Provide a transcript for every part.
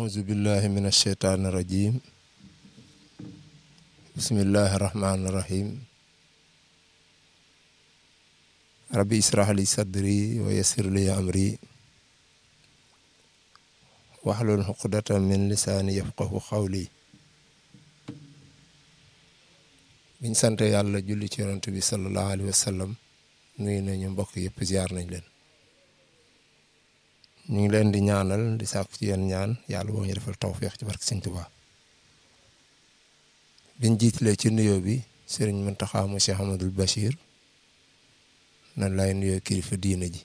أعوذ بالله من الشيطان الرجيم بسم الله الرحمن الرحيم ربي اشرح لي صدري ويسر لي أمري واحلل عقدة من لساني يفقه قولي biñ sant yàlla julli ci yonent bi sallallahu alayhi wa sallam nuyu nañu mbokk yëpp ziar nañ leen ñu ngi leen di ñaanal di sàkku ci yéen ñaan yàlla boo ñu defal tawféex ci barke Sëñ Tuubaa biñ jiitalee ci nuyoo bi sëriñ Muntaxa mu Cheikh Amadul Bachir nan lay nuyoo kilifa diina ji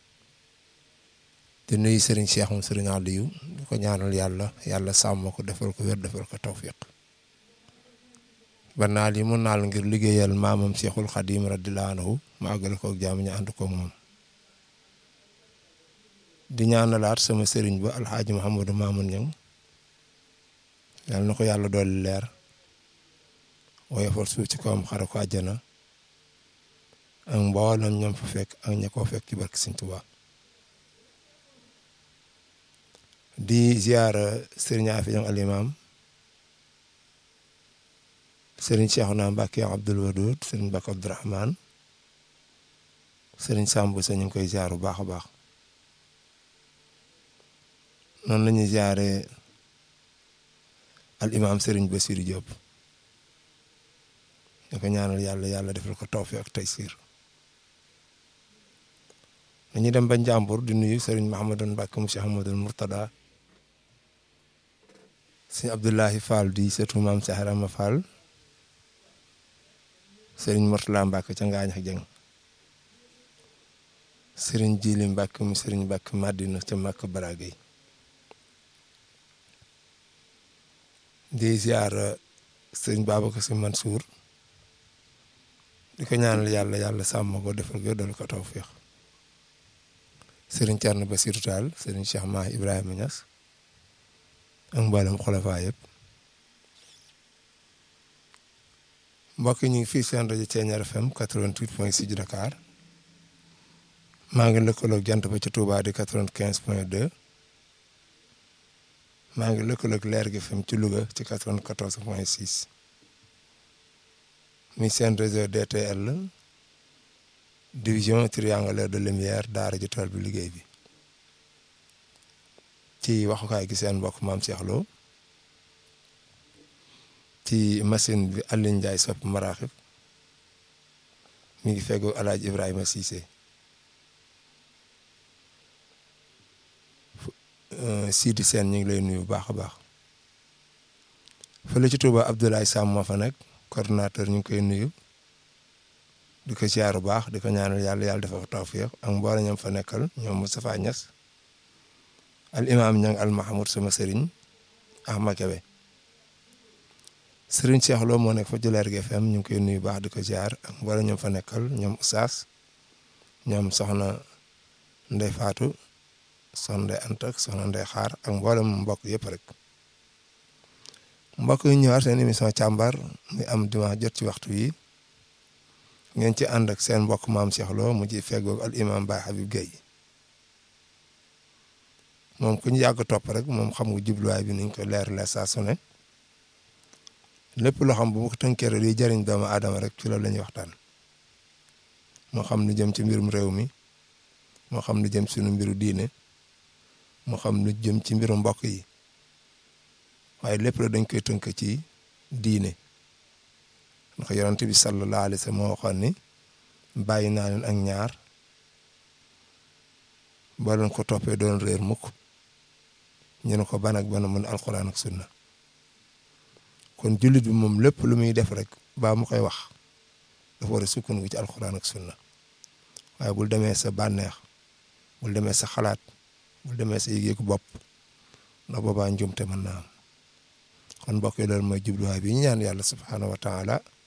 di nuyu sëriñ Cheikh mu sëriñ Aliou di ko ñaanal yàlla yàlla sàmm ko defal ko wér defal ko tawféex ba naal yi mu naal ngir liggéeyal maamam Cheikhul Xadim radiyallaahu anhu mu àggale ko ak jàmm ñu ànd ko moom di ñaanalaat sama sëriñ ba alxaaji Mouhamadou Mamoun Niang yal na ko yàlla dolli leer woyofal suuf ci kawam xare ko àjjana ak mboolem ñoom fa fekk ak ña koo fekk ci barke Sëñ Tuubaa di ziyaara sëriñ Afi Niang al imam sëriñ Cheikhouna Mbacké Abdoul Wadoud sëriñ Mbacke Abdourahman sëriñ Samb sa ñu ngi koy ziar bu baax a baax noonu la ñuy ziaree al imam sëriñ Bassirou Diop da ko ñaanal yàlla yàlla defal ko tawfiq ak taysir dañuy dem ba Njàmbur di nuyu sëriñ Mahamadou Mbacke mu Cheikh Amadou Mourtada sëriñ Abdoulahi Fall di sëtu maam Cheikh Rama Fall sëriñ Mourtala Mbacke ca Ngaañ ak Jeng sëriñ Jili Mbacke mu sëriñ Mbacke Madina ca Mbacke Baragay di ziar sëriñ Babacar Si Mansour di ko ñaanal yàlla yàlla sàmm ko defal ko dal ko tawfiix sëriñ Thierno Bassirou Tall sëriñ Cheikh Mahi Ibrahima Niass ak mboolem xolafaa yëpp mbokk yi ñu ngi fii seen rajo Thiéniere FM 88 point 6 Dakar maa ngi lëkkaloog jant ba ci Touba di 95 point 2 maa ngi lëkkaloog leer gi FM ci Louga ci 94 point 6 mi seen réseau DTL division triangulaire de lumière daara ji tool bi liggéey bi ci waxukaay gi seen mbokk maam Cheikh Lo ci machine bi Alioune Ndiaye sopp maraaxib mi ngi feggoo El Hadj Ibrahima Cissé Sidi Sène ñu ngi lay nuyu bu baax a baax fële ci Touba Abdoulaye Sam moo fa nekk coordonnateur ñu ngi koy nuyu di ko ziar bu baax di ko ñaanal yàlla yàlla dafa ko tawfiq ak mboolem ñoom fa nekkal ñoom Moustapha Niass al imam ñang al Mahamoud sama sëriñ Ahmad Kebe sëriñ Cheikh Lo moo nekk fa Julaar gi FM ñu ngi koy nuyu baax di ko ziar ak mboolem ñoom fa nekkal ñoom Oustaz ñoom soxna Ndey Faatu soxna Ndey Anta ak soxna Ndey Xaar ak mboolem mbokk yëpp rek mbokk yi ñëwaat seen émission càmbar muy am dimanche jot ci waxtu yi ngeen ci ànd ak seen mbokk maam Cheikh Lo mu ci feggoog al imam Baye Habib Gueye moom ku ñu yàgg topp rek moom xam nga jubluwaay bi niñ ko leeralee saa su ne lépp loo xam bu ma ko tënkee rek liy jëriñ doomu aadama rek ci loolu la ñuy waxtaan moo xam lu jëm ci mbirum réew mi moo xam lu jëm suñu mbiru diine moo xam lu jëm ci mbiru mbokk yi waaye lépp la dañ koy tënk ci diine ndax yonent bi sallallahu alayhi wa sallam moo waxoon ni bàyyi naa leen ak ñaar boo leen ko toppee doon réer mukk ñu ne ko ban ak ban mun alxuraan ak sunna kon jullit bi moom lépp lu muy def rek baa mu koy wax dafa war a sukkandiku ci alxuraan ak sunna waaye bul demee sa bànneex bul demee sa xalaat bul demee sa yëg-yëgu bopp ndax boobaa njumte mën naa am kon mbokk yi loolu mooy jubluwaay bi ñu ñaan yàlla subhaanahu wa taala